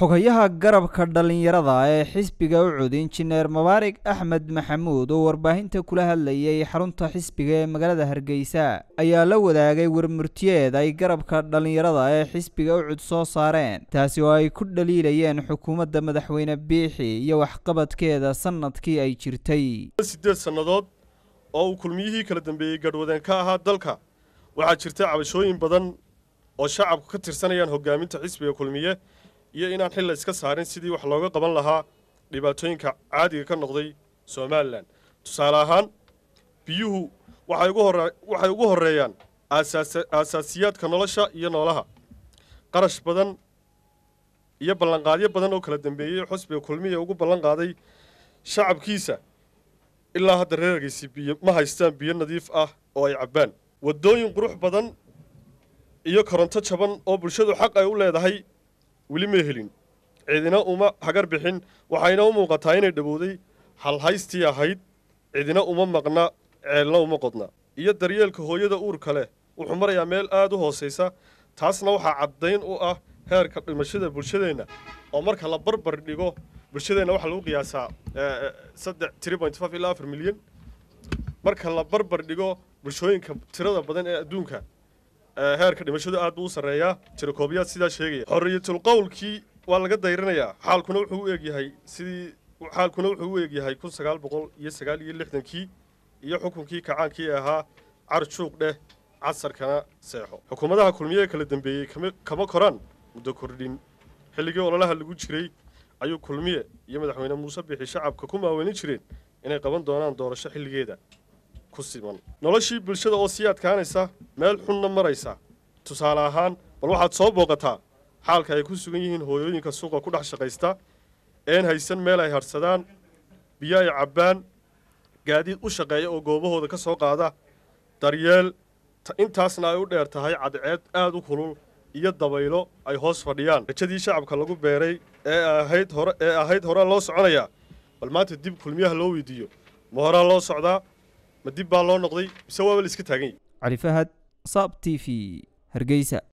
xogayaha garabka dhallinyarada ee xisbiga ucud injineer mubaarig axmed maxamuud oo warbaahinta kula hadlayay xarunta xisbiga ee magaalada hargeysa ayaa la wadaagay warmurtiyeed ay garabka dhallinyarada ee xisbiga ucud soo saareen taasi oo ay ku dhaliilayeen xukuumadda madaxweyne biixi iyo waxqabadkeeda sanadkii ay jirtay siddeed sannadood oo uu kulmiyihii kala dambeeyey gadhwadeen ka ahaa dalka waxaa jirta cabashooyin badan oo shacabku ka tirsanayaan hogaaminta xisbiga kulmiye iyo inaan xil la iska saarin sidii wax looga qaban lahaa dhibaatooyinka caadiga ka noqday somalilan tusaale ahaan biyuhu waxay ugu horreeyaan aasaasiyaadka nolosha iyo noolaha qarash badan iyo ballanqaadyo badan oo kala dambeeyey xusbiga kulmiya ugu ballan qaaday shacabkiisa ilaa hadda reergaysi biyo ma haystaan biyo nadiif ah oo ay cabbaan waddooyin qurux badan iyo koronto jaban oo bulshadu xaq ay u leedahay weli ma helin cidina uma hagar bixin waxayna u muuqataa inay dhowowday halhaystii ahayd cidina uma maqna ceelna uma qodna iyo daryeelka hooyada uurka leh wuxuu marayaa meel aad u hoosaysa taasna waxaa caddayn u ah heerka dhimashada bulshadeenna oo marka la barbar dhigo bulshadeenna waxaa lagu qiyaasaa saddex tiri point five ilaa afar milyan marka la barbar dhigo bulshooyinka tirada badan ee adduunka heerka dhimashadu aad buu u sarreeyaa tirakoobiyaad sidaa sheegaya xorriyatul qowlkii waa laga dayrinayaa xaalkuna wuxuu u egyahay sidii xaalkuna wuxuu u egyahay kun sagaal boqol iyo sagaal iyo lixdankii iyo xukunkii kacaankii ahaa carjuuq dheh casarkana seexo xukuumadaha kulmiyaha kala dambeeyey kama koraan muddo kordhin xilligii ololaha lagu jiray ayuu kulmiye iyo madaxweyne muuse bixi shacabka ku maaweelin jireen inay qaban doonaan doorasho xilligeeda ku siman noloshii bulshada oo sii adkaanaysa meel xunna maraysa tusaale ahaan bal waxaad soo booqataa xaalka ay ku sugan yihiin hooyooyinka suuqa ku dhex shaqaysta een haysan meel ay hadhsadaan biyo ay cabbaan gaadiid u shaqeeya oo goobahooda ka soo qaada daryeel intaasna ay u dheer tahay cadceed aad u kulul iyo dabaylo ay hoos fadhiyaan rajadii shacabka lagu beeray ee ahayd hore ee ahayd horaa loo soconayaa bal maanta dib kulmiyaha loo weydiiyo ma horaa loo socdaa ma dib baa loo noqday mise waaba la iska taagan yahy cali fahad saab t v hargeysa